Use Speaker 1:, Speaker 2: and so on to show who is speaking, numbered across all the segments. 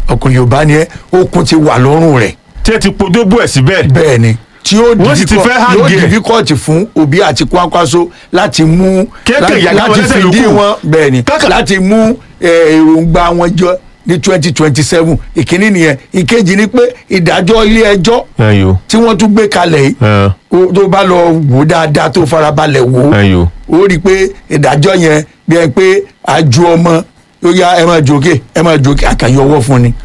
Speaker 1: ọkùnrin yorùbá ni ẹ okun ti wà lọ́rùn rẹ̀
Speaker 2: tí ẹ ti podógbó ẹ̀ síbẹ̀
Speaker 1: bẹ́ẹ̀ ni tí ó
Speaker 2: Wọ́n sì ti
Speaker 1: difficult-
Speaker 2: fẹ́ hang
Speaker 1: yóò
Speaker 2: ẹ̀.
Speaker 1: difficult fún òbí àti kwakwaso láti mú
Speaker 2: Kéékèèké
Speaker 1: láti-
Speaker 2: ìyá káwọn
Speaker 1: láti
Speaker 2: lẹ́sẹ̀
Speaker 1: fìdí
Speaker 2: lókù.
Speaker 1: wọn bẹ́ẹ̀ ni
Speaker 2: Kákà-
Speaker 1: láti mú eh, èròǹgbà wọn jọ ní twenty twenty seven ìkíní nìyẹn ìkejì ni pé ìdájọ́ ilé ẹjọ́
Speaker 2: ẹyọ
Speaker 1: tí wọ́n tún gbé kalẹ̀ yìí
Speaker 2: ẹ
Speaker 1: ó- tó bá lọ wò dáadáa tó farabalẹ̀ wò ó
Speaker 2: ẹyọ
Speaker 1: ó rí i pé ìdájọ́ yẹn bí ẹ pé àjù ọmọ ó yá ẹ máa jòkè ẹ máa jòkè àkànyọwọ́ fún ni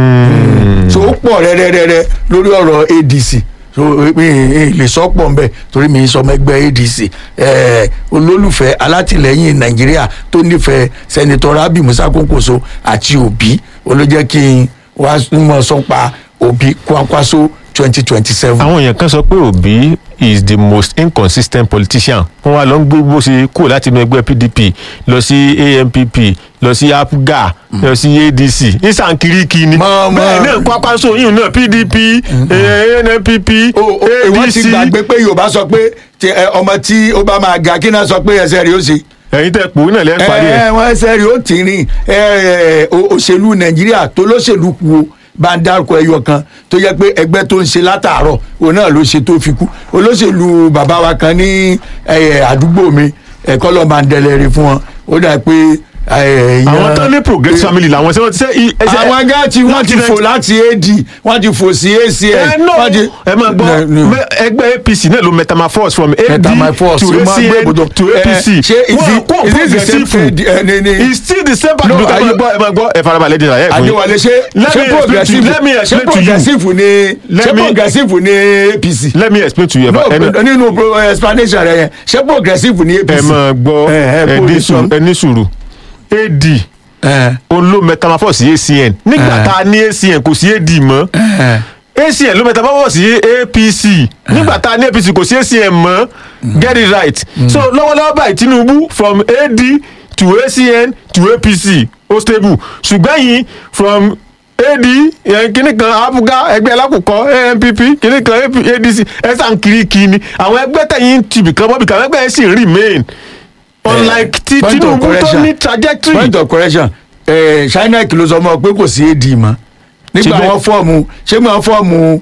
Speaker 1: so ó pọ̀ rẹ́rẹ́rẹ́rẹ́ lórí ọ̀rọ̀ adc so mi ì lè sọ pọ̀ nbẹ torí mi ì sọmọ ẹgbẹ́ adc eh, olólùfẹ́ alátìlẹ́yìn nàìjíríà tó nífẹ̀ẹ́ sẹ́nitọ́ rabi musa kókòso àti òbí olójẹ́ kí n wá mọ̀ sọ́pa òbí kwakwaso twenty twenty seven.
Speaker 2: àwọn èèyàn kan sọ pé Obi is the most inconsistent politician wọn wá lọ ń gbé bó ṣe kúrò láti inú ẹgbẹ́ PDP lọ sí ANPP lọ sí APGA lọ sí ADC ìsànkiriki ni
Speaker 1: Mọ- mọ-
Speaker 2: bẹ́ẹ̀ náà Kwakwaso yìí náà PDP eh, NNPP
Speaker 1: wọ́n ti
Speaker 2: ADC
Speaker 1: gbàgbé pé yorùbá sọ pé tí, eh, ọmọ tí ó bá máa ga kí náà sọ pé ẹsẹ̀ rẹ̀ ó ṣe.
Speaker 2: ẹ̀yin tẹ́ pò náà lẹ́ẹ̀ parí ẹ̀
Speaker 1: ẹ wọn ẹsẹ̀ rẹ̀ ó ti rìn ẹ, o- òṣèlú nàìjíríà tó lóṣèlú kú o bá ń dárúkọ ẹyọ kan tó yẹ pé ẹgbẹ́ tó ń ṣe látàárọ̀ òun náà ló ṣe tó fi kú olóṣèlú bàbá wa kan ní ẹ, àdúgbò mi ẹ̀kọ́ lọ́ọ́ máa ń dẹlẹ́rìí fún wọn ó dà pé ẹ,
Speaker 2: àwọn
Speaker 1: yan-
Speaker 2: tán ní progress family làwọn ṣe wọ́n ti ṣe i- ẹsẹ̀-
Speaker 1: àwọn ẹgbẹ́ tí wọ́n ti
Speaker 2: láti
Speaker 1: fò
Speaker 2: rẹ̀-
Speaker 1: láti ad wọ́n ti fò sí acn
Speaker 2: ẹ no
Speaker 1: wọ́n ti-
Speaker 2: ẹ máa gbọ́
Speaker 1: No, no.
Speaker 2: mẹ- ẹgbẹ́ APC náà ló metamorphose from AD
Speaker 1: Metamorphose,
Speaker 2: to
Speaker 1: ó máa gbé
Speaker 2: ACN
Speaker 1: ibùdó.
Speaker 2: to
Speaker 1: Eh,
Speaker 2: APC
Speaker 1: ṣé is
Speaker 2: Wọ́n
Speaker 1: it-
Speaker 2: kó
Speaker 1: is it the same
Speaker 2: progressive
Speaker 1: thing? Eh, ni- ni-
Speaker 2: it's still the same party
Speaker 1: No,
Speaker 2: no ẹ
Speaker 1: are
Speaker 2: máa
Speaker 1: you-
Speaker 2: gbọ́ ẹ máa gbọ́ ẹ farabalẹ̀ díẹ̀ ẹ fún yín.
Speaker 1: àdéwálé ṣé
Speaker 2: Let
Speaker 1: ṣé
Speaker 2: me explain to you-
Speaker 1: progressive
Speaker 2: let me
Speaker 1: ṣé
Speaker 2: explain to you.
Speaker 1: progressive ni
Speaker 2: Let
Speaker 1: ṣé
Speaker 2: me-
Speaker 1: progressive ni apc
Speaker 2: let me explain to you
Speaker 1: no
Speaker 2: about ẹni
Speaker 1: nínú pro- explanation rẹ yẹn ṣé progressive ni apc.
Speaker 2: ẹ máa gbọ́
Speaker 1: ẹ ẹ
Speaker 2: ẹ
Speaker 1: kó
Speaker 2: ní
Speaker 1: ní
Speaker 2: sùúrù
Speaker 1: sọ.
Speaker 2: ẹ ní sùúrù AD
Speaker 1: ẹ
Speaker 2: òun ló metamorphose sí ACN nígbà
Speaker 1: Eh.
Speaker 2: tá a ní ACN kò sí AD mọ́
Speaker 1: ẹ
Speaker 2: acn ló metamorphose sí apc nígbà tá a ní apc kò sí acn mọ́ get it right so lọ́wọ́lọ́wọ́ báyìí tinubu from ad to acn to apc ó stable ṣùgbọ́n yìí from ad yẹn kíní kan abuga ẹgbẹ́ alákùkọ anpp kíní kan AP adc ẹ̀sán kiriki ni àwọn ẹgbẹ́ tẹ̀yìn tìbí kan mọ́bì kan ẹgbẹ́ yẹn sì remain unlike ti
Speaker 1: point of
Speaker 2: tinubu tó
Speaker 1: correction.
Speaker 2: ní trajectory
Speaker 1: point of correction ẹ china kìlọ̀ sọ mọ́ pé kò sí ad mọ́ nígbà
Speaker 2: Ṣé bẹ́ẹ̀-
Speaker 1: wọn fọ́ọ̀mù ṣé wọn fọ́ọ̀mù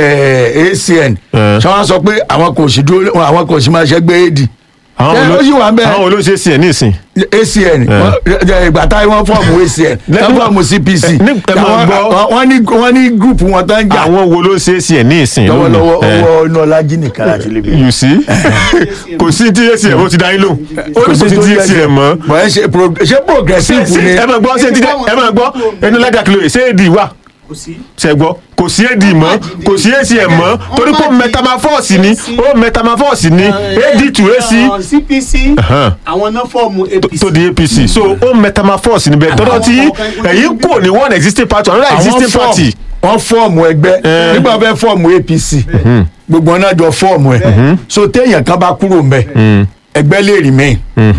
Speaker 1: ẹ, acn
Speaker 2: Eh.
Speaker 1: ṣé wọn sọ pé àwọn kò sí dúró àwọn kò sí máa ṣẹgbẹ́ ad
Speaker 2: àwọn
Speaker 1: ẹ, ó sì wà ń bẹ́ẹ̀.
Speaker 2: àwọn olóṣèṣì ẹ̀ ní ìsìn
Speaker 1: acn wọ́n- ẹ, ìgbà táyé wọn fọ́ọ̀mù acn
Speaker 2: Lẹ́nu-
Speaker 1: wọ́n fọ́ọ̀mù cpc
Speaker 2: ẹ, ní- ẹ máa
Speaker 1: Àwọn-
Speaker 2: gbọ́.
Speaker 1: wọ́n ní wọ́n ní group wọn tó ń jà
Speaker 2: àwọn wo ló ṣe acn ní ìsìn
Speaker 1: lọ́wọ́lọ́wọ́
Speaker 2: Eh.
Speaker 1: owó iná ọlájí nìkan láti lè bẹ̀rẹ̀.
Speaker 2: you see kò sí tí acm ó ti dá yín lò ó ní kò sí tí acm mọ́
Speaker 1: bọ̀ ẹ ṣe pro- ṣé progressive
Speaker 2: ṣé
Speaker 1: ni
Speaker 2: ẹ máa gbọ́ ṣé ti dẹ́ ẹ máa gbọ́ ẹnu lẹ́dà kìlọ̀ yìí ṣé ad wà
Speaker 3: kò sí.
Speaker 2: ṣe gbọ́ kò sí ad mọ́ kò sí acm mọ́ torí pé metamorphose ni ó metamorphose ni ad to ac
Speaker 3: cpc
Speaker 2: Uh-huh.
Speaker 3: àwọn náà fọ́ọ̀mù apc.
Speaker 2: tó di apc so ó metamorphose níbẹ̀ tọ́dọ̀ tí ẹ̀yìn kò ní one existing party another
Speaker 1: àwọn
Speaker 2: existing
Speaker 1: fọ́ọ̀mù
Speaker 2: party
Speaker 1: wọ́n fọ́ọ̀mù ẹgbẹ́
Speaker 2: Eh.
Speaker 1: nígbà wọ́n fẹ́ fọ́ọ̀mù apc gbogbo wọn náà jọ fọ́ọ̀mù ẹ̀ so téèyàn kan bá kúrò mbẹ ẹgbẹ́ lè remain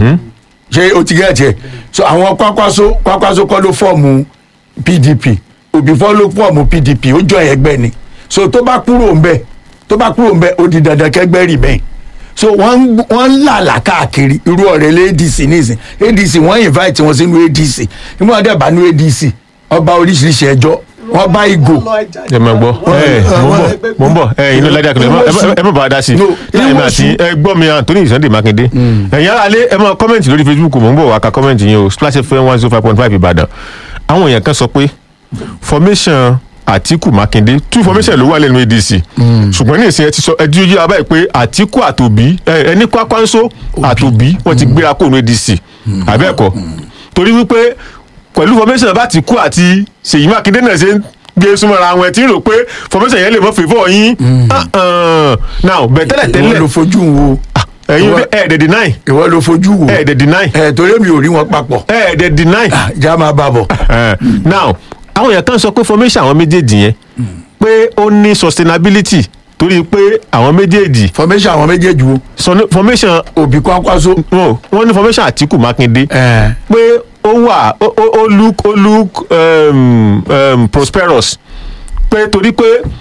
Speaker 1: ṣé o ti gẹ̀ẹ́tì ẹ̀ so àwọn kwakwaso kwakwaso kọ́ ló fọ́ọ̀mù pdp òbí fọ́ ló fọ́ọ̀mù pdp ó jọ ẹgbẹ́ ni so tó bá kúrò mbẹ tó bá kúrò mbẹ ó di dandan kẹgbẹ́ remain so wọ́n ń- wọ́n ń làlà káàkiri irú ọ̀rẹ́ lé adc nísìn adc wọ́n invite wọn sínú adc nígbà wọn dẹ̀ bá ní adc ọba oríṣiríṣi ẹjọ́ wọ́n bá ìgò
Speaker 2: ẹ máa gbọ́ ẹ mò ń bọ̀ mò ń bọ̀ ẹ inú lẹ́dà kìlọ̀ ẹ má- ẹ má- ẹ má bàa dá sí i
Speaker 1: No,
Speaker 2: láì máa
Speaker 1: ìwọ̀sùn.
Speaker 2: sí ẹ gbọ́ mi Anthony Sunday Makinde ẹ̀yin ará lé ẹ máa kọ́mẹ̀ntì lórí Facebook mò ń bọ̀ wá ka kọ́mẹ̀ntì yín o Splash FM one zero five point five Ìbàdàn àwọn èèyàn kan sọ pé formation Àtíkù Makinde two formation ló wà lẹ́nu ADC ṣùgbọ́n ní ìsìn ẹ ti sọ ẹ di ojú abáyé pé Àtíkù àtòbí ẹ ẹni Kwakwanso àtòbí wọ́n ti gbéra kó nu ADC àbẹ́ẹ̀kọ́ torí wípé pẹ̀lú formation bá ti kú àti Ṣèyí Mákindé náà ṣe ń gbé súnmọ́ra àwọn ẹ̀ tí ń rò pé formation yẹn lè mọ́ fèvọ́ yín Ah, ah. now bẹ̀tẹ́lẹ̀
Speaker 1: ìwọ ló
Speaker 2: tẹ́lẹ̀
Speaker 1: fojú wo
Speaker 2: ẹ̀yin
Speaker 1: ìwọ-
Speaker 2: ẹ̀ẹ́dẹ̀ deny
Speaker 1: ìwọ ló fojú wo
Speaker 2: ẹ̀ẹ́dẹ̀ deny
Speaker 1: ẹ torí mi ò rí wọn papọ̀
Speaker 2: ẹ̀ẹ́dẹ̀ deny
Speaker 1: Ah, já máa bá bọ̀
Speaker 2: Eh, now àwọn èèyàn kan sọ pé formation àwọn méjèèjì yẹn pé ó ní sustainability torí pé àwọn méjèèjì
Speaker 1: formation àwọn méjèèjì wo
Speaker 2: sọ- formation
Speaker 1: òbí kwakwaso
Speaker 2: wọn wọ́n ní formation Àtíkù Mákindé
Speaker 1: ẹ
Speaker 2: pé ó wà ó ó ó look ó look um, um, prosperous pé torí pé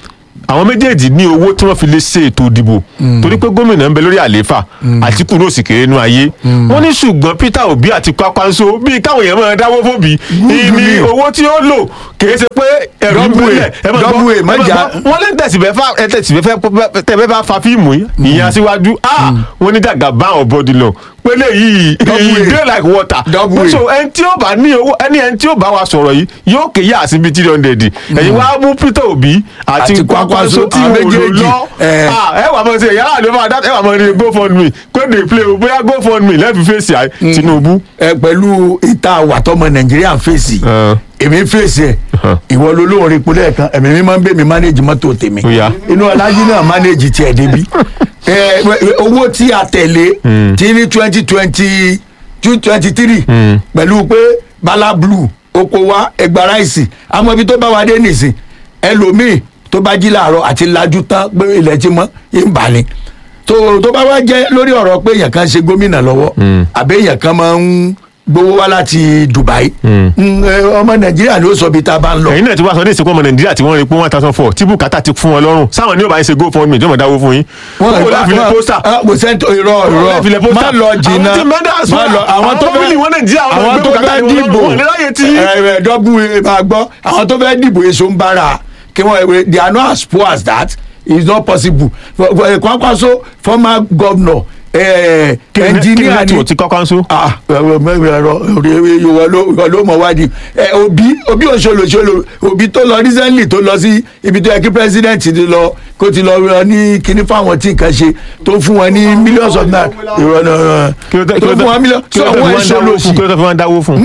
Speaker 2: àwọn méjèèjì ní owó tí wọ́n fi lè ṣe ètò ìdìbò torí pé gómìnà ń bẹ lórí àlééfà àtìkù náà sì kéré nú ayé wọ́n ní ṣùgbọ́n peter obi àti kwakwanso bíi káwọn èèyàn máa dáwó fóbi ìní
Speaker 1: ni.
Speaker 2: owó tí ó lò kìí ṣe pé ẹ̀rù ń
Speaker 1: Double A,
Speaker 2: bẹ̀rẹ̀ ẹ máa gbọ́
Speaker 1: double A,
Speaker 2: ẹ
Speaker 1: má
Speaker 2: máa
Speaker 1: jà-
Speaker 2: gbọ́ wọ́n lé tẹ̀síbẹ̀ fà ẹ tẹ̀síbẹ̀ fẹ́ tẹ̀bẹ̀ bá fa fíìmù yìí ìyẹn aṣíwájú ah wọ́n ní dàgbà bá àwọn bọ́dì lọ pélé yìí
Speaker 1: Double A.
Speaker 2: e dey like water
Speaker 1: Double A.
Speaker 2: so ẹni tí ó bá ní owó ẹni ẹni tí ó bá wa sọ̀rọ̀ yìí yóò kéye àsìbí three hundred ẹ̀yin wá mú peter obi àti
Speaker 1: Àti
Speaker 2: kwakwanso
Speaker 1: Kwakwanso,
Speaker 2: tí
Speaker 1: àwọn
Speaker 2: wò ló
Speaker 1: méjèèjì,
Speaker 2: lọ
Speaker 1: eh.
Speaker 2: Ah, ẹ wà mọ̀ sí ẹ̀yà àlọ́ máa dá ẹ wà mọ̀ ní gofundme kó dey play o bóyá gofundme lẹ́ẹ̀fi fèsì àì tinubu.
Speaker 1: ẹ pẹ̀lú ìta àwàtọ́mọ nàìjíríà ń fèsì èmi ń fèsì ẹ̀ ìwọ ló lóun rí kulẹ̀ kan ẹ̀mí mi máa ń bẹ̀ mí mánéjì mọ́tò tèmi
Speaker 2: Ó yá.
Speaker 1: inú alájí náà mánéjì tiẹ̀ débi ẹ, ẹ, owó tí a tẹ̀lé tí ní twenty twenty two twenty three pẹ̀lú pé bala blue oko wa ẹgbà ráìsì àmọ́ ibi tó bá wa dé nìsín ẹlòmíì tó bá jí làárọ̀ àti lajú tán pé ilẹ̀ ti mọ́ ń bà ní tó tó bá wá jẹ́ lórí ọ̀rọ̀ pé èèyàn kan ṣe gómìnà lọ́wọ́ àbí èèyàn kan máa ń gbowó wá láti Dubai Mm, ẹ, ọmọ Nàìjíríà ló sọ bí tá a bá ń lọ.
Speaker 2: ẹ̀yin náà ti wá sọ ní ìsìnkú ọmọ nàìjíríà tí wọ́n rí pé one thousand four tí bùkátà ti fún wọn lọ́rùn sáwọn ní ò bá ń ṣe gofundme ìjọba dáwó fún yín owó láfi lè pósítà
Speaker 1: kò sẹ́ńtò irọ́
Speaker 2: láfi lè
Speaker 1: irọ́
Speaker 2: pósítà
Speaker 1: má lọ jìnnà
Speaker 2: àwọn tí mẹ́ta sọ
Speaker 1: má lọ àwọn tó
Speaker 2: fámìlì wọn nàìjíríà wọn
Speaker 1: àwọn
Speaker 2: gbé
Speaker 1: tó
Speaker 2: bùkátà
Speaker 1: fẹ́
Speaker 2: ní wọn
Speaker 1: dìbò
Speaker 2: lọ́rùn wọn lè ráyè tí.
Speaker 1: ẹ dọ́gbù máa gbọ́ àwọn tó fẹ́ dìbò èso ń bára kí wọ́n they are not as poor as that it's not possible For- for- Kwakwanso former governor eh,
Speaker 2: kí ni
Speaker 1: engineer ni
Speaker 2: nẹ́tíwọ̀ tí Kwakwanso.
Speaker 1: ah mẹ́rin ẹ̀rọ ìwọ ló ìwọ ló mọ̀ wádìí ẹ òbí òbí òṣòlòṣòlò òbí tó lọ recently tó lọ sí ibi tó yẹ kí president ti lọ kó ti lọ rọ ní kíní fáwọn tí nǹkan ṣe tó fún wọn ní millions of naira ìrọ̀ náà
Speaker 2: kí ló tẹ́- kí
Speaker 1: tó
Speaker 2: ló
Speaker 1: fún wọn
Speaker 2: tẹ́-
Speaker 1: millions
Speaker 2: kí
Speaker 1: so
Speaker 2: ló tẹ́ fi
Speaker 1: wọ́n
Speaker 2: máa ń dáwó fún
Speaker 1: ṣòlòṣì
Speaker 2: kí ló tẹ́ fi máa ń dáwó fún.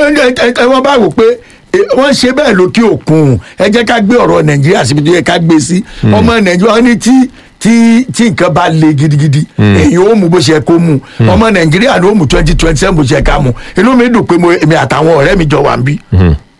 Speaker 1: ẹ wọ́n bá wò pé eh, wọ́n ṣe bẹ́ẹ̀ lókè òkun ẹ jẹ́ ká gbé ọ̀rọ̀ nàìjíríà síbi tó yẹ ká gbé sí ọmọ nàìjíríà wọ́n ní tí tí tí nǹkan bá le gidigidi èyí ó mú bó ṣe kó mú ọmọ nàìjíríà ló mú twenty twenty seven bó ṣe ká mú inú mi dùn pé mo èmi àtàwọn ọ̀rẹ́ mi jọ wà ń bí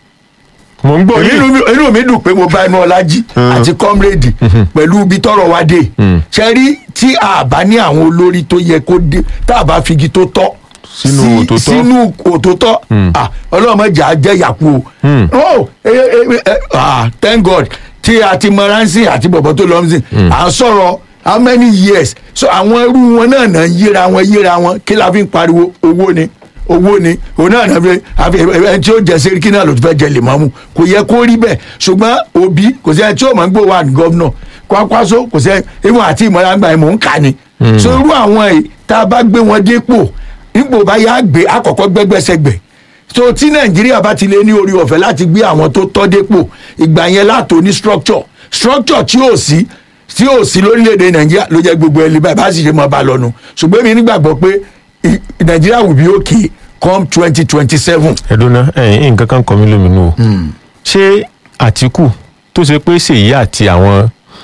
Speaker 2: mò ń gbọ́
Speaker 1: èmi
Speaker 2: yìí.
Speaker 1: inú mi- inú mi dùn pé mo bá inú ọlájí àti kọ́mrèdì pẹ̀lú ibi tọrọ wa dé ṣe rí tí a bá ní àwọn olórí tó yẹ kó dé tá a bá figi tó tọ́
Speaker 2: Sínú
Speaker 1: sí-
Speaker 2: òtòtọ́.
Speaker 1: sínú òtòtọ́ ah, ọlọ́mọ jà á jẹ́ yàkú o oh eh, eh, eh, ah, thank god tí a ti mọ ránṣẹ́ àti bọ̀bọ̀ tó lọ sí à ń sọ̀rọ̀ how many years so àwọn irú wọn náà náà ń yíra wọn yíra wọn kí la fi ń pariwo owó ni owó ni òun náà náà fi àfi ẹni tí ó jẹ sẹ́ríkì náà ló ti fẹ́ jẹ lèmọ́mù kò yẹ kó rí bẹ́ẹ̀ ṣùgbọ́n òbí kò sí ẹni tí ó máa ń gbó wà ní gọ́vnọ̀ Kwakwanso kò sí ìwọ̀n àti ìmọ̀ra gbà mò ń kà ni so irú àwọn yìí tá a bá gbé wọn dépò ipò bá yá gbé àkọ́kọ́ gbẹ́gbẹ́sẹ̀gbẹ̀ so tí nàìjíríà bá ti lé ní orí ọ̀fẹ́ láti gbé àwọn tó tọ́ dépò ìgbà yẹn látò ní structure structure tí ò sí tí ò sí lórílẹ̀‐èdè nàìjíríà ló jẹ́ gbogbo ẹlẹ́ báyìí bá sì ṣe mọ́ bá lọ́nu ṣùgbọ́n èmi nígbàgbọ́ pé i- nàìjíríà will be okay come twenty twenty seven.
Speaker 2: ẹ̀dọ́nà ẹ̀yìn nǹkan kan kọ́ mi lóminú o ṣé àtìkù tó ṣe pé ṣèyí àti àwọn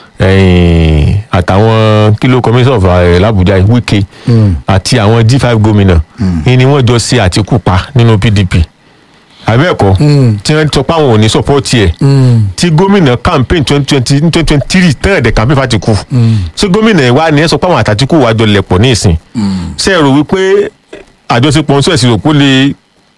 Speaker 2: ẹ̀yìn àtàwọn kílò commission of ẹ̀ làbújá wike àti àwọn g five gómìnà ni wọ́n jọ ṣe àtìkù pa nínú pdp àbẹ́ẹ̀kọ́ tí wọ́n sọ pé àwọn ò ní sọ́pọ́ọ̀tì ẹ̀ tí gómìnà campaign twenty twenty twenty twenty three tẹ́lẹ̀ dẹ̀ campaign fàtìkù ṣé gómìnà ẹ̀ wá ní ẹ̀ sọ pé àwọn àtàtìkù wà jọ lẹ̀pọ̀ ní ìsìn ṣé ẹ rò wípé àjọṣepọ̀ ń sọ ẹ̀sìn òkú lè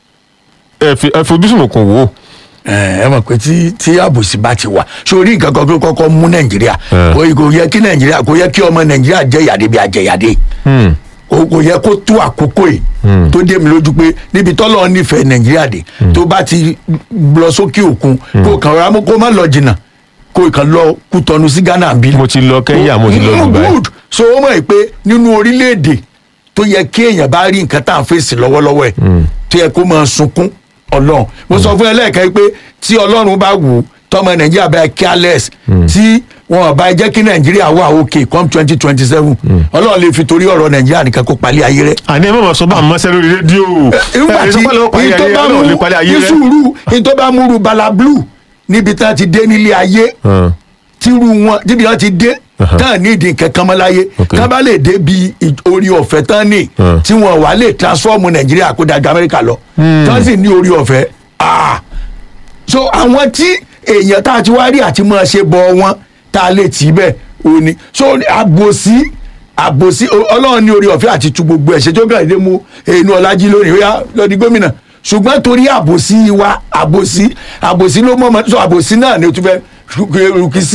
Speaker 2: ẹ fi- ẹ fojúsùn kò wò ó
Speaker 1: ẹ ẹ mọ̀ pé tí tí àbòsí bá ti wà sórí nǹkan kan tó kọ́kọ́ mú nàìjíríà
Speaker 2: Eh.
Speaker 1: kò kò yẹ kí nàìjíríà kò yẹ kí ọmọ nàìjíríà jẹ yàdé bí ajẹyàdé kò kò yẹ kó tó àkókò yìí tó dé mi lójú pé níbi tọ́lọ́ nífẹ̀ẹ́ nàìjíríà dé tó bá ti lọ sókè òkun kó kàn rà mú kó má lọ jìnnà kó kàn lọ kútọ́nu sí ghana bí.
Speaker 2: mo ti lọ kẹ́ńyà mo ti lọ
Speaker 1: Mm,
Speaker 2: dubai
Speaker 1: good so ó mọ̀ pé nínú orílẹ̀-èdè tó yẹ kí èèyàn bá rí nǹkan tá à ń fèsì lọ́wọ́lọ́wọ́ ẹ̀ tó yẹ kó máa sunkún ọlọ́run mo sọ fún ẹ lẹ́ẹ̀kan pé tí ọlọ́run bá wù ú tọmọ nàìjíríà bá careless tí wọn bá jẹ́ kí nàìjíríà wà òkè come twenty twenty seven ọlọ́run lè fi torí ọ̀rọ̀ nàìjíríà nìkan kó palẹ̀ ayé rẹ̀
Speaker 2: àní ẹ má ma sọ bá àmọ́ sẹ́ lórí rédíò
Speaker 1: nígbà
Speaker 2: ẹ
Speaker 1: tí
Speaker 2: sọ pé lọ́wọ́ parí
Speaker 1: ìtọ́
Speaker 2: ayé
Speaker 1: bá
Speaker 2: rẹ̀
Speaker 1: mú
Speaker 2: lè parí ayé
Speaker 1: ní
Speaker 2: rẹ̀
Speaker 1: sùúrù ìtọ́ bá múru bala blue níbi tá a ti dé nílé ayé
Speaker 2: Hàn.
Speaker 1: tíru wọn tíbi wọn ti dé tán ní ìdí nǹkan kan mọ́ láyé
Speaker 2: Ok.
Speaker 1: tán bá lè dé bí i- orí ọ̀fẹ́ tán ní
Speaker 2: Hmm.
Speaker 1: tí wọn wà lè transform nàìjíríà kó dàgbà amẹ́ríkà lọ tán sì ní orí ọ̀fẹ́ ah so àwọn tí èèyàn tá a ti wá rí àti máa ṣe bọ wọn tá a lè tì í bẹ́ẹ̀ ò ní so àbòsí àbòsí o- ọlọ́run ní orí ọ̀fẹ́ àti tu gbogbo ẹ̀ṣẹ̀ tó kàn dé mú inú ọlájí lónìí ó yá lọ́ọ́ di gómìnà ṣùgbọ́n torí àbòsí wa àbòsí àbòsí ló mọ̀ ọmọ so àbòsí náà ni o tún fẹ́ rúkì sí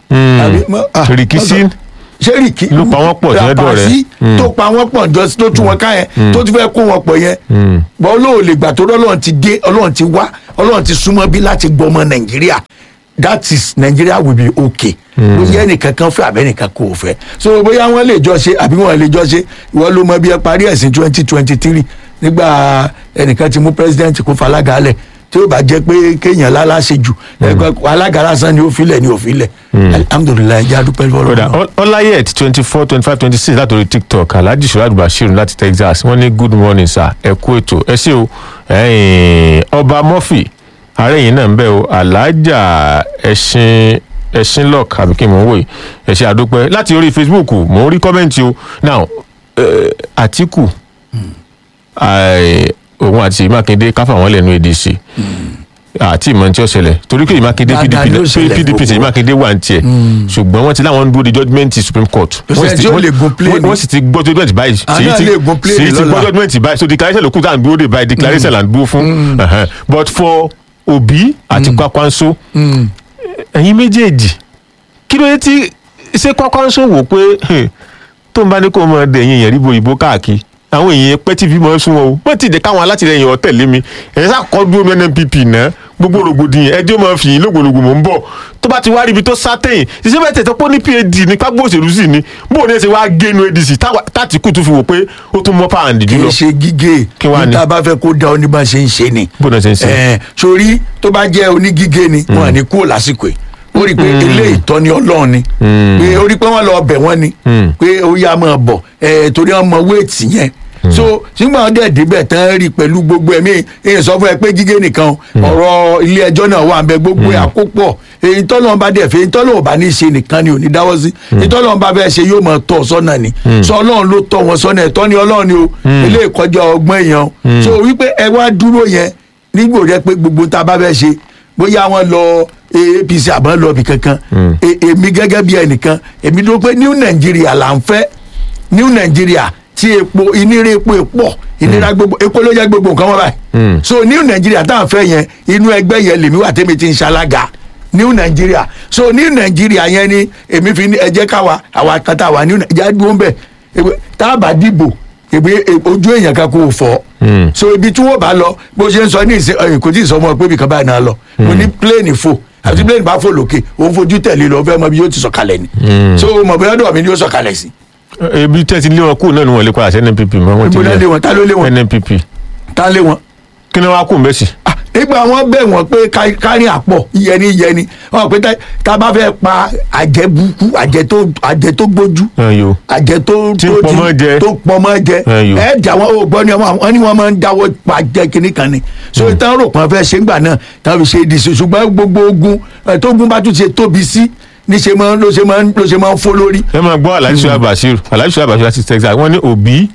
Speaker 1: Àbí, mọ- ah,
Speaker 2: Rìkísí
Speaker 1: ṣé rìkí
Speaker 2: ló pa wọ́n pọ̀ tí wọ́n dọ̀rẹ́.
Speaker 1: Ràpàsí
Speaker 2: Mm.
Speaker 1: tó pa wọ́n pọ̀ jọ tó tú wọn ká yẹn tó ti fẹ́ kó wọn pọ̀ yẹn bọ́ olóò lè gbà tó ọlọ́run ti dé ọlọ́run ti wá ọlọ́run ti súnmọ́ bí láti gbọ́ ọmọ nàìjíríà that is nigeria will be okay bóyá ẹnìkan kan fẹ́ àbẹ́ nìkan kò fẹ́ so bóyá wọ́n lè jọ ṣe àbí wọ́n lè jọ ṣe ìwọ ló mọ bí ẹ parí ẹ̀sìn twenty twenty three nígbà ẹnìkan ti mú president kó falága alẹ̀ tí ó bá jẹ́ pé kéèyàn lálá ṣe jù ẹgbẹ́ alága lásán ni ó filẹ̀ ni ó filẹ̀ alhamdulilayi jẹ́ adúpẹ́
Speaker 2: kódà
Speaker 1: fọlọ́
Speaker 2: ọláyẹt twenty four twenty five twenty six látòrí tiktok alhaji suraj bashir láti texas wọ́n ní good morning sir ẹ kú ètò ẹ ṣé o ẹ̀yin, ọba murphy ààrẹ yìí náà ń bẹ o alhaja ẹṣin ẹṣin lock àbí kí n mọ̀ ń wò yìí ẹ ṣé àdúpẹ́ láti orí facebook mò ń rí kọ́mẹ́ǹtì o now eh, àtìkù eh, òun àti mákindé káfà wọn lẹ́nu adc àti ìmọ̀ tí ó ṣẹlẹ̀ torí pé ìmákindé
Speaker 1: Dáadáa
Speaker 2: pdp
Speaker 1: ló ṣẹlẹ̀
Speaker 2: pdp
Speaker 1: gbogbo.
Speaker 2: ṣèyí mákindé wà ní tiẹ̀ ṣùgbọ́n wọ́n ti láwọn ń dúró de judgement ti supreme court
Speaker 1: Kò sẹ́ni
Speaker 2: sì ti-
Speaker 1: tí ó lè gun plane.
Speaker 2: wọ́n- wọ́n sì ti gbọ́ judgement báyìí
Speaker 1: Àná
Speaker 2: Ṣèyí ti-
Speaker 1: lè gun plane
Speaker 2: Ṣèyí ti gbọ́
Speaker 1: lọ́la.
Speaker 2: judgement báyìí so declaration ló kù tá à ń dúró de báyìí declaration là ń dúró fún Ẹ̀hẹ́n. but for obi àti kwakwanso ẹ̀yin méjèèjì kí ló dé tí ṣé kwakwanso wò pé hmm, tó ń bá ní kó mọ ọdẹ ẹ̀yin èèyàn ríbo ìbò káàkiri àwọn èèyàn pẹ́ tí fi mọ́ sún wọn o wọ́n ti dẹ̀ káwọn alátìlẹyìn ọ̀tẹ̀lé mi ẹ̀yìn sàkọ́ dúró mi nnpp náà gbogbo rògbòdìyàn ẹjọ́ máa fi yín lògbòlògbò mò ń bọ̀ tó bá ti wá ríbi tó sátẹ̀yìn ṣiṣẹ́ bẹ́ẹ̀ tẹ̀tọ́ pé ó ní pad ní pápá òṣèlú sì ni bó o ní ẹ ṣe wá génu adc táwa- tátìkù tún fi wò pé ó tún mọ́ pàǹdì
Speaker 1: kì í
Speaker 2: jùlọ
Speaker 1: ṣe gígé
Speaker 2: Kí wàá ní?
Speaker 1: níta bá fẹ́ kó da ọ ní bá ṣe ń ṣe ni.
Speaker 2: bó náà ṣe ń ṣe.
Speaker 1: Ẹ̀, sórí tó bá jẹ́ onígígé ni wọn à ní kúrò lásìkò yìí ó rí i pé eléyìí tọ́ni ọlọ́run ni pé ó rí i pé wọ́n lọ bẹ̀ wọ́n ni pé ó yá máa bọ̀ ẹ̀, torí wọ́n mọ wéètì yẹn so nígbà wọn dẹ̀ débẹ̀ tán rí i pẹ̀lú gbogbo ẹ̀mí èyí sọ fún ẹ pé gígé nìkan o, ọ̀rọ̀ ilé ẹjọ́ náà wà ń bẹ gbogbo ẹ̀ àkópọ̀ èyí tọ́lọ́ bá dẹ̀ fẹ́ èyí tọ́lọ́ bá ní í ṣe nìkan ni ò ní dáwọ́ sí èyí tọ́lọ́ bá fẹ́ ṣe yóò máa tọ́ ọ sọ́nà ni sọ ọlọ́run ló tọ́ wọn sọ́nà ẹ̀tọ́ ni ọlọ́run ni o ilé ìkọjá ọgbọ́n èèyàn o. so wípé ẹ wá dúró yẹn nígbò rẹ pé gbogbo tá a bá fẹ́ ṣe bóyá wọn lọ apc àbọ̀ lọ bì kankan E- èmi gẹ́gẹ́ bí ẹnìkan èmi dúró pé new nàìjíríà là ń fẹ́ new nàìjíríà tí epo ìnira epo pọ̀ ìnira gbogbo epo ló jẹ́ gbogbo nǹkan wọn báyìí so new nàìjíríà tá à ń fẹ́ yẹn inú ẹgbẹ́ yẹn lèmi wà tẹ́mi ti ń ṣalága new nàìjíríà so new nàìjíríà yẹn ni èmi fi ní ẹ jẹ́ káwa àwa kan tá a wà new nàìjíríà dúró ń bẹ̀ Ewé- tá a bá dìbò èmi ojú èèyàn kan kò fọ́ so ibi tí wọ́n bá lọ bó ṣe ń sọ ní ìsìn ẹ̀yìn kò tí ì sọ ọmọ pé ibì kan báyìí náà lọ mo ní pléènì fò àti pléènì bá fò lókè òun fojú tẹ̀lé lọ fẹ́ mọ bí yóò ti sọ̀kalẹ̀ ni so mọ̀ bóyá ọ̀dọ̀ mi ni yóò sọ̀kalẹ̀ sí
Speaker 2: ebi tẹ́ ti lé wọn kúrò náà ni wọ́n lè padà sí nnpp mọ́ wọ́n ti
Speaker 1: ibo náà lé wọn ta ló lé wọn
Speaker 2: nnpp
Speaker 1: ta lé wọn
Speaker 2: kí ni wọ́n á kú mbẹ́ sí.
Speaker 1: Ah, nígbà wọn bẹ̀ wọ́n pé ká- kárí àpọ̀ yẹni yẹni wọn pé tá- tá a bá fẹ́ pa àjẹ burúkú àjẹ tó àjẹ tó gbójú
Speaker 2: ẹ̀yọ́
Speaker 1: àjẹ tó
Speaker 2: Tí ń
Speaker 1: tó
Speaker 2: pọmọ jẹ.
Speaker 1: tó pọmọ jẹ
Speaker 2: Ẹyọ.
Speaker 1: ẹ jà wọn ò gbọ́ ni wọn wọn ni wọn máa ń dáwọ́ pa jẹ kínní kan ni so ìtàn rò pọn fẹ́ ṣe ń gbà náà táwọn fi ṣe ìdìsí ṣùgbọ́n gbogbo ogun ẹ, tó gun bá tún ṣe tóbi sí níṣe máa ń ló ṣe máa ń ló ṣe máa ń fó lórí.
Speaker 2: ẹ máa gbọ́ alhaji suhaib bashir alhaji suhaib bashir láti texas wọ́n ní òbí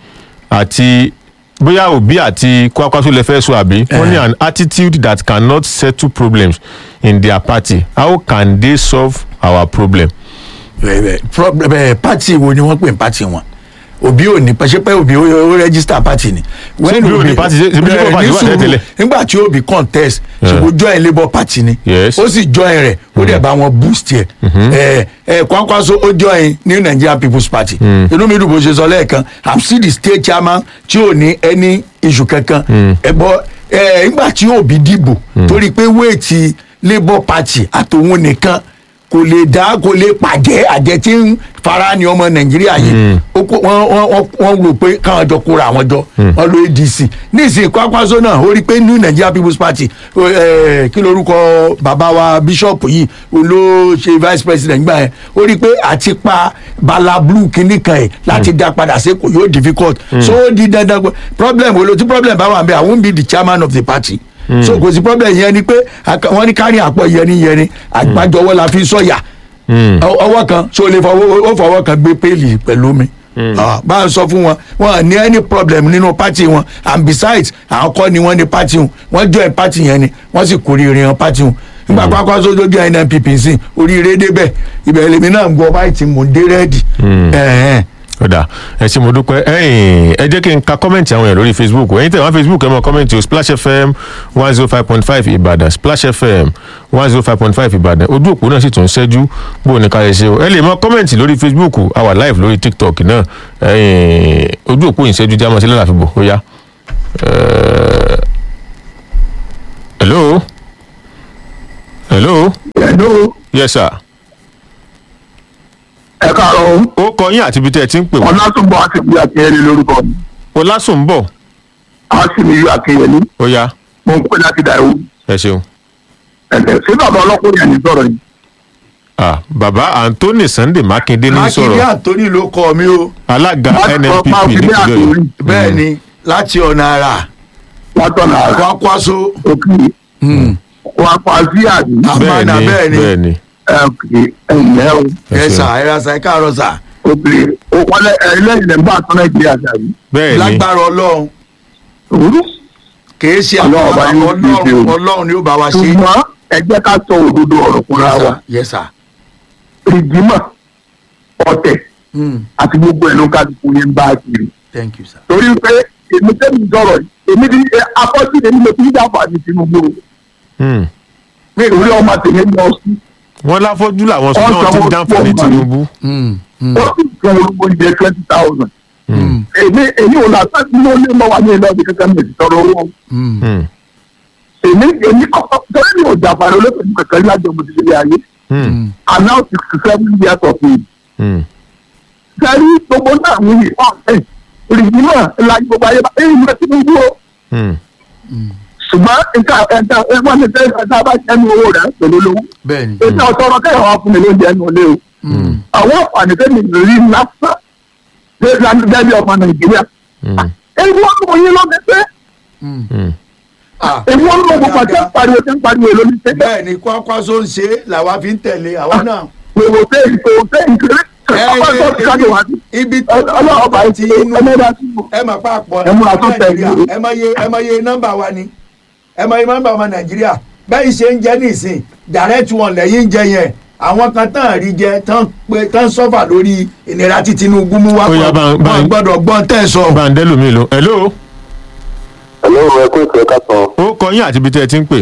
Speaker 2: àti bóyá òbí àti kwakwaso lè fẹ́ sọ àbí wọ́n ní an attitude that cannot settle problems in their party how can they solve our problem.
Speaker 1: Bẹ́ẹ̀ bẹ́ẹ̀, problem ẹ pati wo ni wọ́n pè ní pati wọn òbí ò ní pẹ́sẹ́pẹ́ òbí ó ó rẹ́gísítà pati ni.
Speaker 2: Ṣé Òbí ò ní party? Ṣé- ṣé bí Labour Party
Speaker 1: ní
Speaker 2: wà
Speaker 1: sùúrù,
Speaker 2: tẹ́lẹ̀?
Speaker 1: nígbà tí òbí contest ṣùgbọ́n join labour party ni
Speaker 2: Yes.
Speaker 1: ó sì join rẹ̀ ó dẹ̀ bá wọn boost yẹ ẹ ẹ Kwankwaso ó join new Nigerian people's party inú mi dùn bó ṣe sọ lẹ́ẹ̀kan i'm still the state chairman tí ò ní any issue kankan ẹ bọ ẹ nígbà tí òbí dìbò torí pé wéètì labour party àtòun nìkan kò lè dá kò lè pàjẹ́ àjẹ́ tí ń fara ní ọmọ nàìjíríà yìí ó kó- wọ́n wọ́n wọ́n wọ́n rò pé káwọn jọ kóra àwọn jọ wọ́n lo adc nísìnyí Kwankwaso náà ó rí i pé new nigeria people's party ó, eh, kí lorúkọ bàbá wa bíṣọ̀pù yìí ó ló ṣe vice president gbà yẹn ó rí i pé àti pa bala blue kìíní kan ẹ̀ láti dá padà sí kò yóò difficult so ó di dandan pé problem wo ló tí problem bá wà ń bẹ i won't be the chairman of the party so kò sí problem yẹn ni pé aka- wọ́n ní kárí àpọ̀ yẹni yẹni àgbájọwọ́ la fi sọ̀yà Ọ- ọwọ́ kan so lè fọwọ́ ó fọwọ́ kan gbé péèlì pẹ̀lú mi Ah, bá a sọ fún wọn wọn ní any problem nínú party wọn and besides àwọn kọ́ ni wọ́n ní party wọn wọ́n join party yẹn ni wọ́n sì kórìíre wọn party wọn nígbà Kwankwaso tó jẹ́ NNPP sí oríire débẹ̀ ibẹ̀ lèmi náà ń gbọ́ báyìí tí mò ń dé rẹ́ẹ̀dì Ẹ̀hẹ́n.
Speaker 2: ọ̀dà ẹ ṣé mo dúpẹ́ ẹ̀yìn ẹ jẹ́ kí n ka kọ́mẹ̀ntì àwọn èèyàn lórí facebook ẹ̀yin tẹ̀ wọ́n facebook ẹ mọ kọ́mẹ̀ntì o splash fm one zero five point five ìbàdàn splash fm one zero five point five ìbàdàn ojú òpó náà sì tún ṣẹ́jú bó o ní ká ẹ ṣe o ẹ lè mọ kọ́mẹ̀ntì lórí facebook a wà live lórí tiktok náà ẹ̀yìn ojú òpó yìí ṣẹ́jú jámọ́ sílẹ̀ láfibò ó yá. Eh, hello hello
Speaker 4: Hello,
Speaker 2: yes sir
Speaker 4: ẹ káàárọ̀
Speaker 2: ó kọ yín àti ibi tẹ́ ẹ ti ń pè wọ́n
Speaker 4: ọlátúnbọ̀ àti ìgbé akínyẹlé lórúkọ mi
Speaker 2: ọlásùnbọ̀
Speaker 4: a sì ní ìlú akínyẹlé
Speaker 2: ó yá
Speaker 4: mo ń pè láti dàrú
Speaker 2: ẹ ṣeun.
Speaker 4: ẹ̀ẹ́dẹ̀ sí bàbá ọlọ́kùnrin ẹni sọ̀rọ̀ yìí
Speaker 2: Ah, bàbá anthony sunday makinde ní
Speaker 1: mákindé
Speaker 2: sọ̀rọ̀
Speaker 1: àtòní ló kọ mi o
Speaker 2: alága
Speaker 4: Láti sọ
Speaker 2: nnpp
Speaker 4: Mákindé
Speaker 2: nípínlẹ̀ ọ̀yọ́
Speaker 4: Àtòrí.
Speaker 1: bẹ́ẹ̀ ni láti ọ̀nà àrà
Speaker 4: látọ̀nà àrà
Speaker 1: kwakwaso
Speaker 4: òkè wà pa sí àdì
Speaker 1: àmàna bẹ́ẹ̀ ni
Speaker 2: bẹ́ẹ̀ ni
Speaker 4: ẹ̀ẹ́dẹ̀ ẹ̀yẹ́ o
Speaker 1: ẹ sà ẹ ra sa ẹ káàárọ̀ sà
Speaker 4: òkè òkọlẹ ẹlẹ́yìn lẹ́ ń bá tán nàìjíríà dàbí
Speaker 2: bẹ́ẹ̀ ni
Speaker 1: lágbára ọlọ́run
Speaker 4: òwúrú
Speaker 1: kìí ṣe
Speaker 4: Ọlọ́run
Speaker 1: àwọn
Speaker 4: bá yín
Speaker 1: ọlọ́run
Speaker 4: fi ṣe o.
Speaker 1: ọlọ́run ni ó bá wa ṣe
Speaker 4: ṣùgbọ́n ẹ jẹ́ ká sọ òdodo ọ̀rọ̀ fúnra wa
Speaker 1: yes sir
Speaker 4: ìgbìmọ̀ ọ̀tẹ̀
Speaker 1: mm.
Speaker 4: àti gbogbo ẹ̀ ló ká ti fún yín bá a kiri
Speaker 1: thank you sir
Speaker 4: torí pé èmi tẹ́mi sọ̀rọ̀ yìí èmi ti afọ́jú èmi lè fi dáfà ní tinubu o
Speaker 2: Hmm.
Speaker 4: mi ò rí ọmọ tèmi lọ sí
Speaker 2: wọ́n láfọ́jú làwọn sọ náà ti ń dáǹfà ní tinubu
Speaker 1: Mm, mm,
Speaker 4: ó sì fún olówó jẹ twenty thousand
Speaker 1: mm,
Speaker 4: èmi èmi ò lásán ní ó lé mọ́ wa ní ilé ọdún kankan mi ò sì tọrọ owó
Speaker 1: mm.
Speaker 2: Hmm.
Speaker 4: èmi èmi kọ́kọ́ torí mi ò jàfàrà olóṣèlú kankan ní àjọ mọ̀tìlẹ̀ ayé
Speaker 2: Hmm.
Speaker 4: and now sixty seven years of age
Speaker 2: Hmm.
Speaker 4: sẹ́rí gbogbo náà ń yí ọ̀hún rìbí náà la gbogbo ayé bá èyí ló ti dúró
Speaker 2: Hmm.
Speaker 4: ṣùgbọ́n nǹkan ẹ̀ka ẹ̀wọ́n ní sẹ́yìn ẹ̀ka bá ẹnu owó rẹ̀ pẹ̀lú olówó
Speaker 1: bẹ́ẹ̀ ni
Speaker 4: ètò ọ̀sọ̀rọ̀ kẹ́yìn wá fún mi lóúnjẹ ẹnu ilé o
Speaker 1: Mm,
Speaker 4: àwọn àǹfààní tẹ́mi rí lásán gẹ́gẹ́ bí ọmọ nàìjíríà
Speaker 2: Hmm.
Speaker 4: èyí wọ́n mú yín lọ́dẹ pé
Speaker 1: mm.
Speaker 2: Hmm.
Speaker 1: Ah,
Speaker 4: èyí wọ́n mú gbogbo àti pariwo tí ń pariwo lórí pé
Speaker 1: bẹ́ẹ̀ ni kwakwaso ń ṣe làwa fi ń tẹ̀lé àwa náà
Speaker 4: gbogbo tẹ́ ìṣó tẹ́ ìṣó
Speaker 1: Ẹ,
Speaker 4: ọkọ̀
Speaker 1: ẹ,
Speaker 4: tó ti kájọ wá sí
Speaker 1: ibi tó
Speaker 4: ọlọ́run bá
Speaker 1: ti
Speaker 4: ti
Speaker 1: inú
Speaker 4: ẹlẹ́dàá sí i.
Speaker 1: ẹ mà pàpọ̀
Speaker 4: Ẹ múra tó tẹ̀
Speaker 1: nàìjíríà
Speaker 4: yìí.
Speaker 1: ẹ mọ iye ẹ mọ iye nọ́mbà wa ni ẹ mọ iye nọ́mbà ọmọ nàìjíríà bẹ́ẹ̀ ṣe ń jẹ́ nísìn direct one lẹ́yìn ń jẹ yẹn àwọn kan tán rí jẹ tán pé tán sọ́fà lórí ìnira tí tinubu mú wá
Speaker 2: Ó yá, bá- bá-
Speaker 1: wọn gbọ́dọ̀ gbọ́n tẹ̀ sọ.
Speaker 2: bàǹdẹ́lù mi lò hello
Speaker 5: Hello, ẹ kú ìpè ká sàn.
Speaker 2: ó kọ yín àti ibi tẹ́ ẹ ti ń pè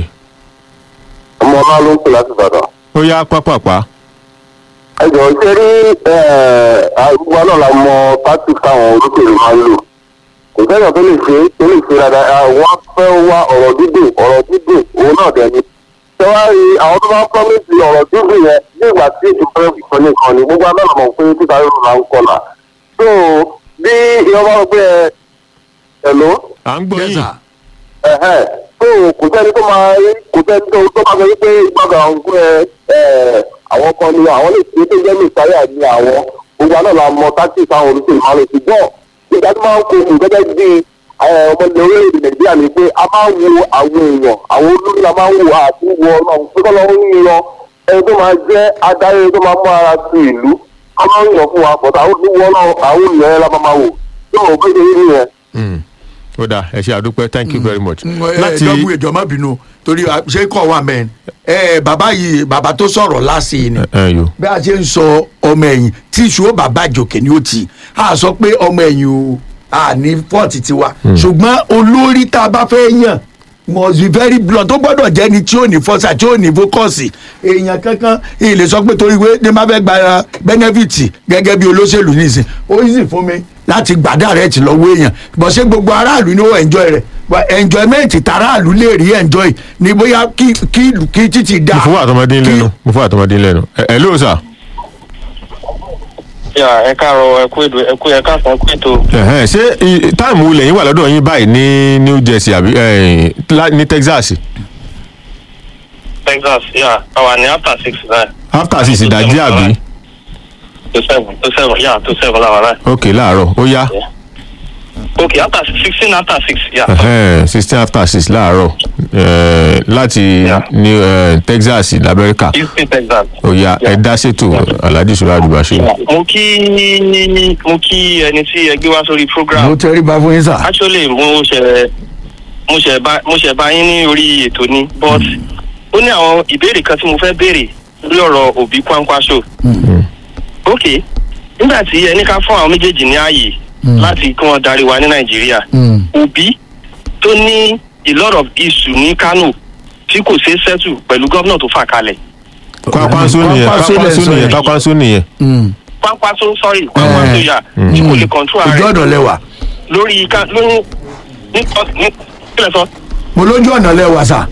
Speaker 5: Ọmọ ọlá ló ń pè láti Ìbàdàn.
Speaker 2: ó yá pápápá
Speaker 5: Ẹ jọ̀ọ́ ṣe rí àgbà náà la mọ pátì táwọn olóṣèlú máa ń lò. Kò sẹ́yìn tó lè ṣe tó lè ṣe dáadáa. Wọ́n fẹ́ wá ọ̀rọ̀ dídùn ọ̀rọ̀ dídùn òun náà dẹ̀ ni. Ṣé wá rí àwọn tó bá ń pọ́nmẹ́sì ọ̀rọ̀ dídùn yẹn ní ìgbà tí ètò fẹ́ fi kan nìkan ni gbogbo anáà mọ̀ pé títa yóò máa ń kọlà. So bí ìyọ́n bá rò pé ẹ ẹ̀ló
Speaker 2: à ń gbọ́
Speaker 1: Yes,
Speaker 2: yín
Speaker 1: sir.
Speaker 5: ẹ̀hẹ́n tó kò sẹ́ni tó máa rí kò sẹ́ni tó tó máa sọ wípé gbọ́dọ̀ àwọn pé ẹ̀ àwọn kan ni àwọn lè ṣe tó jẹ́ mìsáyà ní àwọn gbogbo àná la mọ tactics àwọn olùsèlú máa lè ṣùgbọ́n ìgbà tí máa ń kó fún gẹ́gẹ́ bí ọmọdé orílẹ̀-èdè nàìjíríà ni pé a máa ń wo àwọn èèyàn àwọn olórí la máa ń wo àti wo ọlọ́run pé kọ́ lọ́wọ́ ń yan ẹni tó máa jẹ́ adarí tó máa mú ara sí ìlú a máa ń yàn fún wa pọ̀tà àwọn olùwọ́ náà àwọn olùyẹn la máa máa wò yóò bó ṣe rí nìyẹn.
Speaker 2: Hmm. ó dáa ẹ ṣe àdúpẹ́ thank you very much
Speaker 1: láti dọ́gbù ìjọ má bínú torí ah, ṣé kọ̀ wà mẹ́rin ẹ bàbá yìí bàbá tó sọ̀rọ̀ láti yìí ni
Speaker 2: ẹ yò
Speaker 1: bí a ṣe ń sọ ọmọ ẹ̀yìn tí ìṣòro bàbá àjòkè ni ó ti a sọ pé ọmọ ẹ̀yìn o a ní fọ́ọ̀tì tiwa ṣùgbọ́n olórí tá a bá fẹ́ yàn must be very blunt tó gbọ́dọ̀ jẹ́ ni tí ó ní fọ́sà tí ó ní fókọ̀sì èèyàn kankan ilé sọ pé torí pé ní má fẹ́ gba bẹ́nẹ́fìtì gẹ́gẹ́ bí olóṣèlú nìsín ó yí sì fún mi láti gbà dàrẹ́tì lọ́wọ́ èèyàn bọ̀ ṣé gbogbo aráàlú ni ó enjoy rẹ̀ But enjoyment tàráàlú lè rí enjoy ní bóyá kí kí kí títì dá
Speaker 2: mo fún àtọmọdé lẹ́nu mo fún àtọmọdé lẹ́nu ẹ hello sir
Speaker 6: yà ẹ káàárọ̀ ẹ kú èdè ẹ kú ẹ káàsán kú ètò
Speaker 2: Ẹ̀hẹ́n, ṣé i- táìmù wo lẹ́yìn wà lọ́dọ̀ yín báyìí ní new jersey àbí eh, lá- ní texas
Speaker 6: texas yà àwa ní after six nine
Speaker 2: after six ìdájí àbí
Speaker 6: to seven to seven yà to seven làwọn náà
Speaker 2: ok láàárọ̀ ó yá
Speaker 6: ok after sixteen after six yà
Speaker 2: Ẹ̀hẹ́n, sixteen after six láàárọ̀ eh, láti
Speaker 6: Yeah.
Speaker 2: new eh, texas lamẹ́ríkà
Speaker 6: houston texas.
Speaker 2: ó yá ẹ dá ṣètò alhaji sọlá àdùbàṣe
Speaker 6: mo kí mo kí ẹni tí ẹ gbé wá sórí
Speaker 1: mo
Speaker 6: program
Speaker 1: tẹríba fún yín sà.
Speaker 6: actually mo ṣe mo ṣe bá mo ṣe bá yín ní orí ètò ni but ó ní àwọn ìbéèrè kan tí mo fẹ́ béèrè lórí ọ̀rọ̀ òbí kwankwaso ok nígbà tí ẹni ká fún àwọn méjèèjì ní ààyè láti kí wọ́n darí wa ní nàìjíríà
Speaker 1: Mm.
Speaker 6: òbí tó ní a lot of issue ní kano tí kò ṣeé settle pẹ̀lú gómìnà tó fà kalẹ̀
Speaker 2: kwakwanso nìyẹn
Speaker 1: Kwakwanso lẹ
Speaker 2: kwakwanso
Speaker 1: sọ
Speaker 2: nìyẹn
Speaker 1: yẹn.
Speaker 2: kwakwanso nìyẹn.
Speaker 1: Mm.
Speaker 6: pápásó sorry pápásó yà tí kò lè control
Speaker 1: ojú
Speaker 6: ara
Speaker 1: ọ̀nà
Speaker 6: rẹ̀
Speaker 1: lẹ́wà
Speaker 6: lórí ká lórí ní ní kílẹ̀ sọ.
Speaker 1: mo lójú ọ̀nà lẹ́wà sà.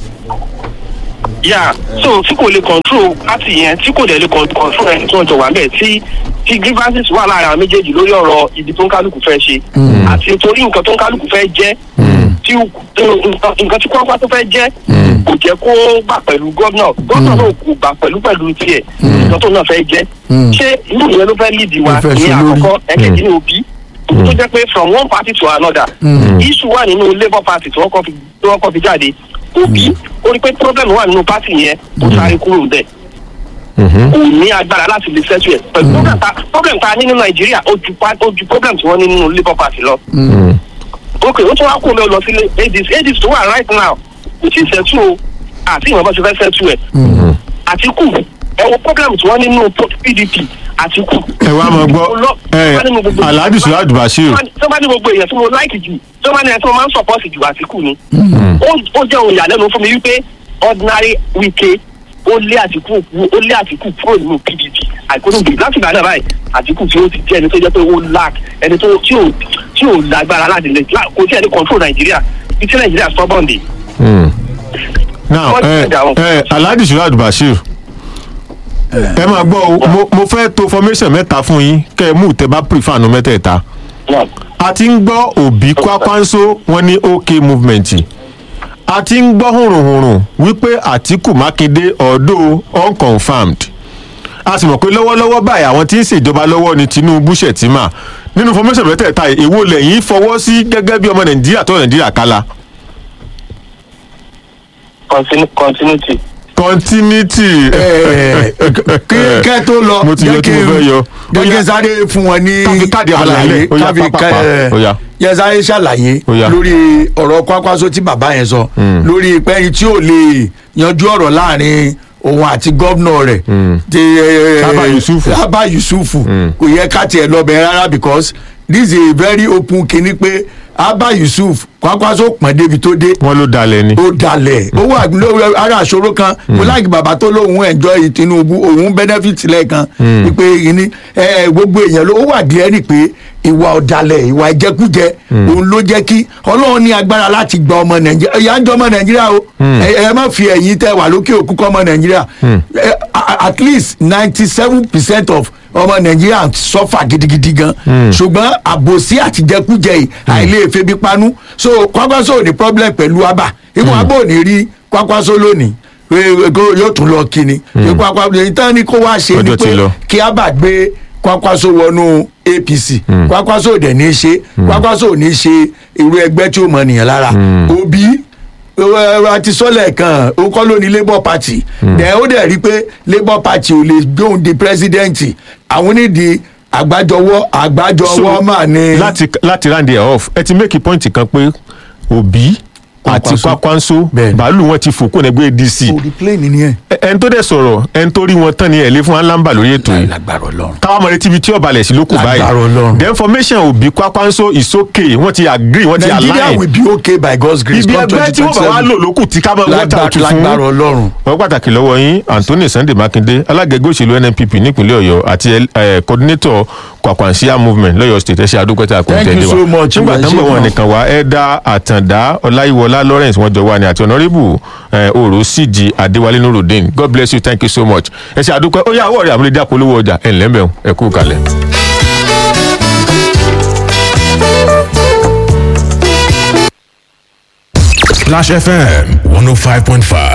Speaker 6: yà so tí kò lè control party yẹn tí kò dẹ̀ lè con- control ẹni tí wọ́n jọ wà bẹ́ẹ̀ tí tí grievances wà láàrin àwọn méjèèjì lórí ọ̀rọ̀ ibi tó ń kálukú fẹ́ ṣe àti torí nǹkan tó ń kálukú fẹ́ jẹ́ tí nǹkan nǹkan tí kọ́ńpá tó fẹ́ jẹ́ kò jẹ́ kó gbà pẹ̀lú gómìnà gómìnà náà kò gbà pẹ̀lú pẹ̀lú tiẹ̀ nǹkan tó náà fẹ́ jẹ́ ṣé irú ìyẹn ló fẹ́ lead wa
Speaker 1: Ló fẹ́
Speaker 6: ní
Speaker 1: ṣe lórí.
Speaker 6: àkọ́kọ́ ẹ̀kẹ́jì ní òbí tó jẹ́ pé from one party to another issue wà nínú labour party tí wọ́n kọ́ fi tí wọ́n kọ́ fi jáde òbí ó rí pé problem wà nínú party yẹn kò sáré kúrò ń bẹ̀ kò ní agbára láti lè settle ẹ̀ pẹ̀lú problem ta problem ta ní ní nàìjíríà ó ju pa- ó ju problem tí wọ́n ní nínú labour party lọ ok ó tún wá kó lọ lọ sílé adis adis tó wà right now kò tí ì settle o àti ìwọ̀n bá ṣe fẹ́ settle ẹ̀ àtìkù ẹ wo problem tí wọ́n ní nínú pdp àtìkù
Speaker 2: ẹ wá máa gbọ́ ẹ alhaji sulad bashir
Speaker 6: tó bá ní gbogbo èèyàn tí mo láìkì jù tó bá ní ẹni tí mo máa ń sọpọ́sì jù àtìkù ni ó- ó jẹ́ ohun ìyàlẹ́nu fún mi wípé ordinary wike ó lé àtìkù ó lé àtìkù kúrò nínú pdp àìkúrògbè láti ìgbà náà báyìí àtìkù tí ó ti jẹ́ ẹni tó jẹ́ pé ó lack ẹni tó tí ò tí ò lágbára láti lè lá- kò tí ẹni control nàìjíríà bí tí nàìjíríà stubborn dé.
Speaker 2: now
Speaker 6: Wọ́n ti
Speaker 2: ẹ
Speaker 6: gbẹ̀dà wọn.
Speaker 2: ẹ alhaji sulad bashir ẹ máa gbọ́ o mo- mo fẹ́ to formation mẹ́ta fún yín kẹ́ ẹ mú tẹ bá prefer nu mẹ́tẹ̀ẹ̀ta a ti ń gbọ́ òbí kwakwanso wọn ní ok movement a ti ń gbọ́ hùrùhùrù wípé àtìkù mákindé ọ̀dọ́ unconfirmed a sì mọ̀ pé lọ́wọ́lọ́wọ́ báyìí àwọn tí ń ṣèjọba lọ́wọ́ ni tinubu shettima nínú formation mẹ́tẹ̀ẹ̀ta yìí, èwo lẹ́yìn fọwọ́ sí gẹ́gẹ́ bí ọmọ nàìjíríà tó nàìjíríà kálá
Speaker 6: Continu- continuity.
Speaker 2: continuity.
Speaker 1: Ẹ, kí kẹ́ tó lọ
Speaker 2: Mo ti yọ tí mo fẹ́ yọ.
Speaker 1: jẹ́
Speaker 2: Ó
Speaker 1: kí
Speaker 2: yá.
Speaker 1: n sáré fún wọn ní
Speaker 2: Ká fi káàdì àlàyé
Speaker 1: àlàyé
Speaker 2: lẹ̀. Ó yá,
Speaker 1: ká fi
Speaker 2: pápápá.
Speaker 1: ká-
Speaker 2: Ó yá.
Speaker 1: yẹ sáré ṣàlàyé
Speaker 2: Ó yá.
Speaker 1: lórí ọ̀rọ̀ kwakwaso tí bàbá yẹn sọ lórí pẹ́yìn tí ò lè yanjú ọ̀rọ̀ láàrin òun àti gómìnà rẹ̀ ti ẹ,
Speaker 2: Abba Yusufu.
Speaker 1: Abba Yusufu kò yẹ ká tiẹ̀ lọ bẹ̀ rárá because this is a very open kinní pé Abba Yusuf kwakwaso pọ̀n débi tó dé
Speaker 2: wọn ló dalẹ̀ ni.
Speaker 1: ó dalẹ̀ ó wà lórí ara àṣòro kan mo láàgì bàbá tó lóun enjoy Tinubu òun benefit lẹ́ẹ̀kan wípé ìní ẹ, gbogbo èèyàn ló ó wà díẹ̀ rí pé ìwà ọ̀dàlẹ̀ ìwà ìjẹkújẹ òun ló jẹ́ kí ọlọ́run ní agbára láti gba ọmọ nàìjíríà ìyá ń jọ ọmọ nàìjíríà o ẹ ẹ má fi ẹ̀yìn tẹ wà lókè òkú kọ́ ọmọ nàìjíríà Ẹ, a- at least ninety seven percent of ọmọ nàìjíríà sọ́fà gidigidi gan ṣùgbọ́n àbòsí àtijẹkújẹ yìí àìlè febi panu so kwakwaso ò ní problem pẹ̀lú abà ìwọ̀n abà ò ní rí kwakwaso lónìí pé kó- yóò tún lọ kíni pé kwakwaso èyí tán ni kó wá ṣe ni
Speaker 2: Ọjọ́ ti
Speaker 1: pé
Speaker 2: lọ.
Speaker 1: kí abà gbé kwakwaso wọnú apc kwakwaso ò dẹ̀ ní í ṣe kwakwaso ò ní í ṣe irú ẹgbẹ́ tí ó mọ nìyẹn lára òbí àti sọ́lẹ̀ kan ó kọ́ ló ní labour party dẹ̀ ó dẹ̀ rí pé labour party ò lè gbóhùn di president àwọn onídìí àgbájọwọ́ àgbájọwọ́ mà ní.
Speaker 2: láti láti round it off ẹ ti make point kan pé òbí àti
Speaker 1: Kwakwanso.
Speaker 2: kwakwanso
Speaker 1: Bẹ́ẹ̀ni.
Speaker 2: bàálù wọn ti fò kó nẹgbẹ́ dc
Speaker 1: orí plane nìyẹn.
Speaker 2: Ẹ- ẹni tó dẹ̀ sọ̀rọ̀ ẹni tó rí wọn tán ni ẹ̀ lé fún alamba lórí ètò yìí
Speaker 1: lágbára ọlọ́run.
Speaker 2: káwọn ọmọ retí ibi tí ọbalẹ̀ sí ló kù báyìí
Speaker 1: Lágbára Ọlọ́run.
Speaker 2: the information òbí kwakwanso is okay wọ́n ti agree wọ́n ti
Speaker 1: nigeria
Speaker 2: align
Speaker 1: will be okay by god's grace.
Speaker 2: ibi
Speaker 1: come
Speaker 2: ẹgbẹ́ tí wọ́n bá wá
Speaker 1: 2027.
Speaker 2: lò lókù tí ká máa wọ́n ta
Speaker 1: Lágbá-
Speaker 2: òtún fún
Speaker 1: lágbára ọlọ́run.
Speaker 2: wọ́n pàtàkì lọ́wọ́ yín anthony sunday makinde alága ẹgbẹ́ òṣèlú nnpp nípínlẹ̀ ọ̀yọ́ àti ẹ, coordinator kwakwansia movement lọ́yọ̀ state ẹ̀ṣẹ̀ adókòtà
Speaker 1: Thank you
Speaker 2: àkọ́ńtẹ̀lẹ̀
Speaker 1: so
Speaker 2: wa
Speaker 1: much,
Speaker 2: nígbà
Speaker 1: ẹ
Speaker 2: tó ń
Speaker 1: ṣé
Speaker 2: bọ̀ wọn
Speaker 1: gan.
Speaker 2: nìkan wá ẹ̀dá àtàndá ọláyíwọlá lawrence wọn jọ wá ní àti honourable ẹ, oro síjì adéwálé nurudeen god bless you thank you so much ẹ̀ṣẹ̀ àdókò ó yà àwọ̀ rẹ̀ àmúlẹ̀dá polówó ọjà ẹ̀ ńlẹ́ mẹ́wọ̀n ẹ̀ kú kalẹ̀.
Speaker 7: Splash FM 105.5.